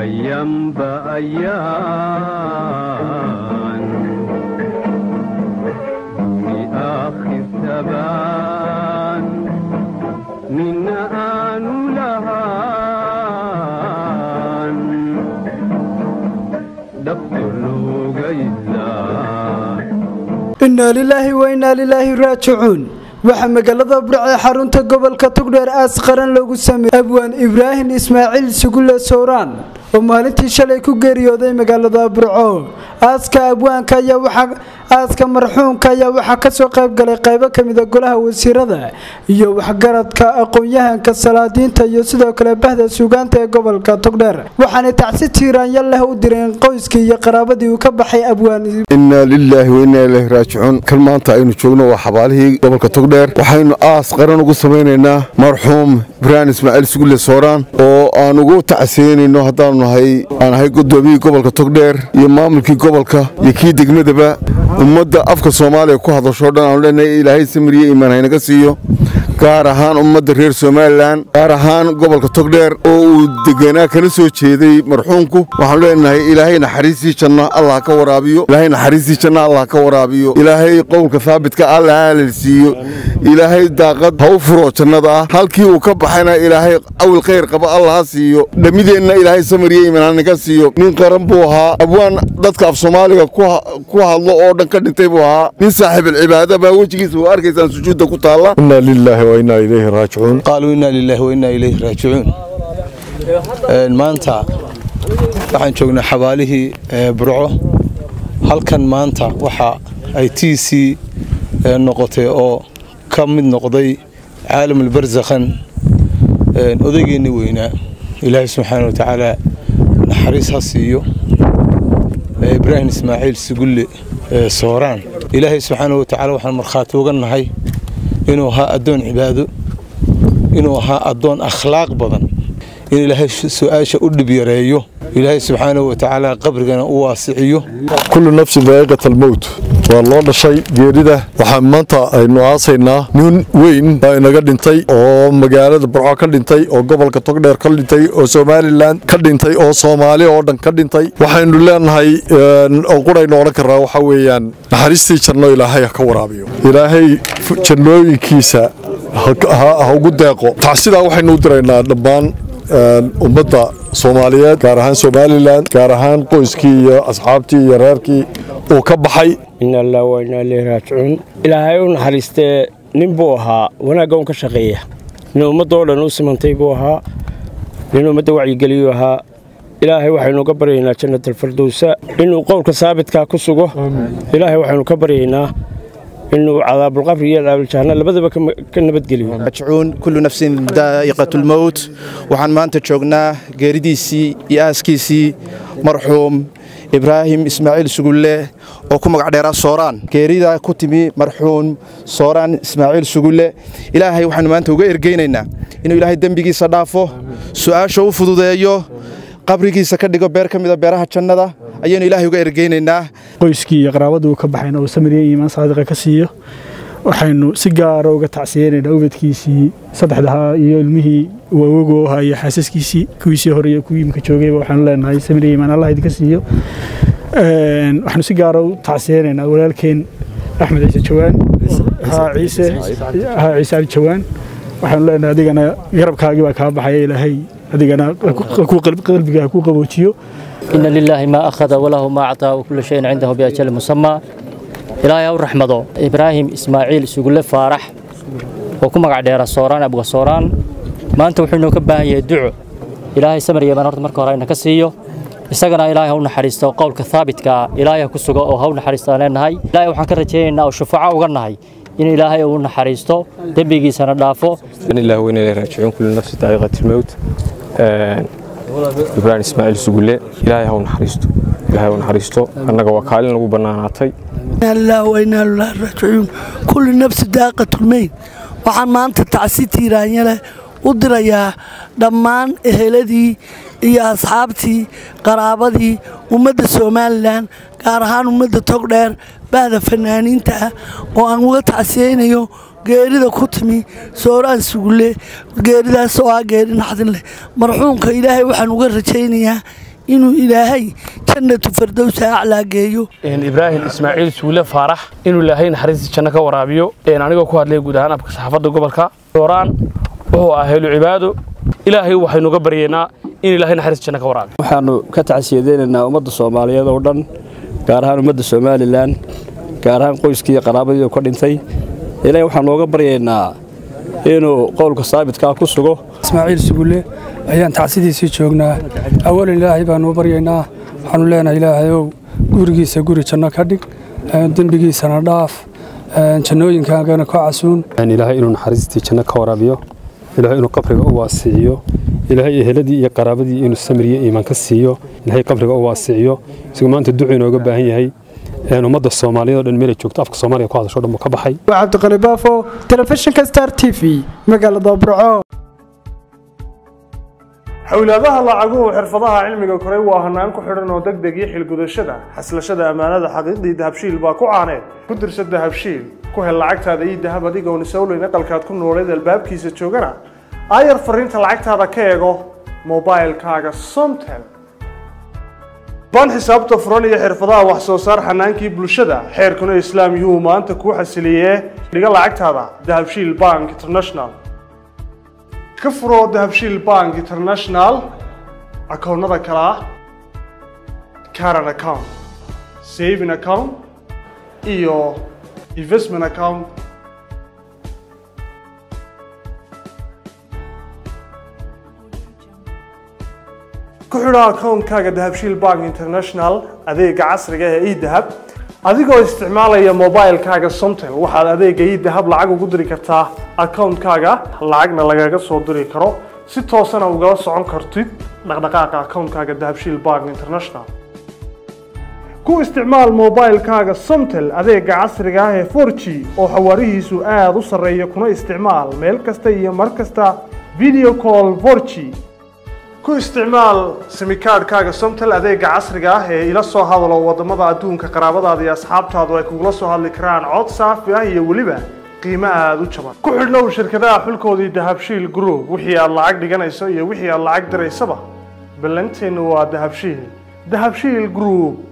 أيام بأيام في آخر ثبان من آن لهان دفتر لوغيزان innaa lilaahi wa innaa lilaahi raajicuun waxaa magaalada burca ee xarunta gobolka togdheer aas qaran loogu sameeyey abwaan ibraahim ismaaciil sugulle sowraan oo maalintii shalay ku geeriyooday magaalada burco aaska abwaanka ayaa waxaa aaska marxuumka ayaa waxaa kasoo qayb galay qaybo kamida golaha wasiirada iyo waxgaradka aqoon-yahanka salaadiinta iyo sidoo kale bahda suugaanta ee gobolka togdheer waxaanay tacsi tiiraanya leh u direen qoyskii iyo qaraabadii uu ka baxay abwaan innaa lilaahi wa innaa ilaahi raajicuun kan maanta aynu joogno waa xabaalihii gobolka togdheer waxaynu aas qaran ugu samaynaynaa marxuum ibraahim ismaaciil sugulle sooraan oo aan ugu tacsiyeynayno haddaanu nahay aan ahay gudoomiyii gobolka togdheer iyo maamulkii gobolka iyo kii degmadaba ummadda afka soomaaliya ku hadashoo dhan aanu leenahay ilaahay samiriye iimaan haynaga siiyo gaar ahaan ummadda reer somalilan gaar ahaan gobolka togdheer oo uu deganaa kana soo jeeday marxuumku waxaanu leenahay ilaahay naxariistii janna allah ka waraabiyo ilaahay naxariistii janna allah ka waraabiyo ilaahay qowlka haabitka allah haalalsiiyo ilaahay daaqad ha u furo jannada ah halkii uu ka baxayna ilaahay awil khayr qaba allah ha siiyo dhammideenna ilaahay samiriye iimaan hanaga siiyo nin qaran buu ahaa abwaan dadka af soomaaliga ku hadlo oo dhan ka dhintay buu ahaa nin saaxiibilcibaada baa wejigiisa waa arkaysaan sujuudda ku taalla inna lilaahi wa innaa ilayhi raajicuun qaaluu inna lilaahi wa innaa ilayhi raajicuun maanta waxaan joognaa xabaalihii burco halkan maanta waxa ay tiisii noqotay oo ka mid noqday caalamulbarsakhan odaygeenni weynaa ilaahay subxaana wa tacaala naxariis ha siiyo ibraahim ismaaciil sugulle sooraan ilaahay subxaana wa tacaala waxaan markhaati uga nahay inuu ahaa addoon cibaado inuu ahaa addoon akhlaaq badan in ilaahay su-aasha u dhib yareeyo ilaahay subxaanahu wa tacaala qabrigana u waasiciyo kullu nafsin daa'iqat almowt waa loo dhashay geerida waxaa maanta aynu aasaynaa nin weyn baa inaga dhintay oo magaalada burco ka dhintay oo gobolka togdheer ka dhintay oo somalilan ka dhintay oo soomaali oo dhan ka dhintay waxaynu leenahay oo quraynu odhan karnaa waxaa weeyaan naxariistii janno ilaahay ha ka waraabiyo ilaahay jannooyinkiisa ha ugu deeqo tacsidaa waxaynu u diraynaa dhammaan ummadda soomaaliyeed gaar ahaan somalilan gaar ahaan qoyskii iyo asxaabtii iyo reerkii uu ka baxay ina allah wa inaa ilayhi raajicuun ilaahay u naxariistee nin buu ahaa wanaagga un ka shaqeeya nin ummadda oo dhan u simantay buu ahaa nin ummadda wacyigeliyuu ahaa ilaahay waxaynu ka baryaynaa jannat alfardowsa inuu qowlka saabitkaa ku sugo ilaahay waxaynu ka baryaynaa inuu cadaabulqabri iyo cadaabuljahanna labadaba ka nabadgeliyo raajicuun kullu nafsin daa'iqatulmowt waxaan maanta joognaa geeridiisii iyo aaskiisii marxuum ibraahim ismaaciil sugulle oo ku magac dheeraa sooraan geerida ku timi marxuum sooraan ismaaciil sugulle ilaahay waxaanu maanta uga ergeynaynaa inuu ilaahay dembigiisa dhaafo su'aasha u fududeeyo qabrigiisa ka dhigo beer ka mida beeraha jannada ayaynu ilaahay uga ergeynaynaa qoyskii iyo qaraabadii uu ka baxayna uu samiriya iimaan saadiqa ka siiyo waxaynu si gaara uga tacsiyeynaynaa ubadkiisii saddexdahaa iyo ilmihii uu awogu ahaa iyo xaasaskiisii kuwiisii hore iyo kuwii imika joogayba waxaanu leenahay samiriya iimaan allah idinka siiyo waxaanu si gaara u tacsiyeynaynaa walaalkeen axmed ciise jawaan haa ciise haa ciise cali jawaan waxaanu leenahay adigana garabkaagii baa kaa baxaya ilaahay adigana qalbiga ha ku qaboojiyo إن لله ما أخذ وله ما أعطى وكل شيء عنده بأجل مسمى إلهي أو رحمته إبراهيم إسماعيل سيقول فارح وكما قاعد يرى صوران أبو صوران ما أنت وحنا كباه يدعو إلهي سمر يمن أرض مركو رأينا كسيو isagana ilaahay hawna xariisto qowlka thaabitka ilaahay ku sugo oo hawna xariisto leenahay ilaahay waxaan ka rajaynaynaa oo shufaaco uga nahay in ilaahay uu naxariisto dembigiisana dhaafo in ilaahi weyna ilaahi raajicuun kullu nafsi daa'iqati lmowt ibraahim ismaaciil sugulle ilaahay haw naxariisto ilaahay haw naxariisto annaga waa kaalin lagu bannaanaatay allah wa inaa lillahi raajicuun kullu nafsi daaqatulmeyn waxaan maanta tacsi tiiraanya leh u dirayaa dhammaan eheladii iyo asxaabtii qaraabadii ummadda somalilan gaar ahaan ummadda togdheer bahda fanaaniinta ah oo aan uga tacsiyeynayo geerida ku timi sooraan sugulle geeridaas oo ah geeri naxdin leh marxuumka ilaahay waxaan uga rajaynayaa inuu ilaahay jannatu fardowsa aclaa geeyo ibraahim ismaaciil suule faarax inuu ilaahay naxariistii janno ka waraabiyo anigoo ku hadlay guud ahaan afka saxaafadda gobolka sooraan wuxuu ah helu cibaado ilaahay waxaynuga baryeynaa in ilaahay naxariista janno ka waraabiyo waxaannu ka tacsiyadeynaynaa ummadda soomaaliyeed oo dhan gaar ahaan ummadda somalilan gaar ahaan qoyskii iyo qaraabadii ka dhintay ilaahay waxaan nooga baryaynaa inuu qowlka saabitkaa ku sugo ismaaciil sugulle ayaan tacsidiisii joognaa awalan ilaahay baanu u baryaynaa waxaanu leenahay ilaahayow gurigiisa guri janno ka dhig dembigiisana dhaaf jannooyinkaagana ka casuun ilaahay inuu naxariistii janno ka waraabiyo ilaahay inuu qabriga u waasiciyo ilaahay eheladii iyo qaraabadii inuu samiriyo iimaan ka siiyo ilaahay qabriga u waasiciyo isagu maanta ducu inooga baahan yahay ummadda soomaaliyeed oo dhan meelay joogto afka soomaaliya ku hadasho dhan buu ka baxay waa cabdiqani baafo telefishinka star t v magaalada burco xowlaadaha lacaguhu xirfadaha cilmiga koray waa hanaan ku xidhan oo deg deg iyo xilgudashada xaslashada ammaanada xaqiiqdii dahabshiil baa ku caaneed ku dirsa dahabshiil ku hel lacagtaada iyo dahab adigoon isowleyn aqalkaad ku nooleed albaabkiisa joogana aayar fariinta lacagtaada ka eego mobailkaaga somtel baan xisaabta furan iyo xirfadaha wax soo saar xanaankii bulshada xeerkuna islaam yuhuu maanta kuu xasiliyee dhiga lacagtaada dahabshiil bank international ka furo dahabshiil bank international akoonnada kale ah caran account saving account iyo investment account ku xidho akoonkaaga dahabshiil bank international adeega casriga ee edahab adigoo isticmaalaya mobilkaaga somtel waxaad adeega edahab lacag ugu diri kartaa akoonkaaga lacagna lagaga soo diri karo si toosana ugala socon kartid dhaqdhaqaaqa akoonkaaga dahabshiil bank international ku isticmaal mobilkaaga somtel adeega casriga ah ee 4g oo xawaarihiisu aada u sarreeya kuna isticmaal meel kasta iyo mar kasta video call 4g ku isticmaal simikaadhkaaga somtel adeega casriga ah ee ila soo hadalo wadamada adduunka qaraabadaada iyo asxaabtaadu ay kugula soo hadli karaan cod saafi ah iyo weliba qiimo aada u jaban ku xidhnow shirkadaha xulkoodii dahabshiil group wixii aad lacag dhiganayso iyo wixii aad lacag diraysaba ballanteennu waa dahabshiil dahabshiil group